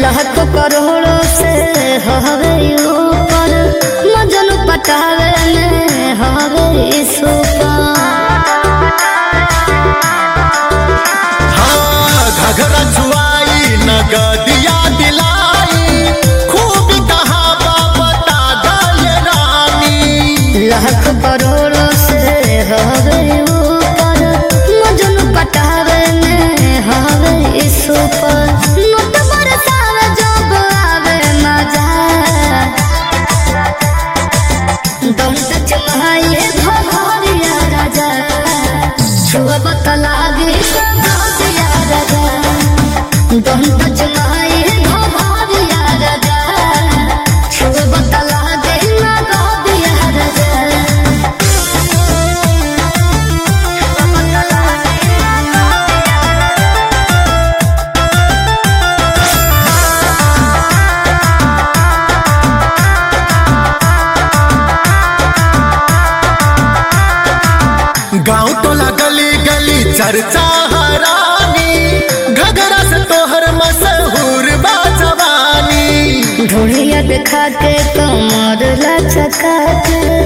लाख करोड़ों से हवे ऊपर मजन पटावे में हवे सुपर हाँ घघरा जुआई नगदिया दिलाई खूब कहावा बता गए रानी लाख करोड़ों से हवे ऊपर मजन पटावे में हवे सुपर नोट बरसावे जब आवे मजा दम तक माये भगवानिया राजा छुआ बतलागे भगवानिया राजा दम तक माये भगवानिया राजा छुआ बतलागे भगवानिया राजा गाँव टोला गली गली चर्चा हरानी घघरा से तोहर मशहूर बा जवानी ढोलिया देखा के कमर लचका के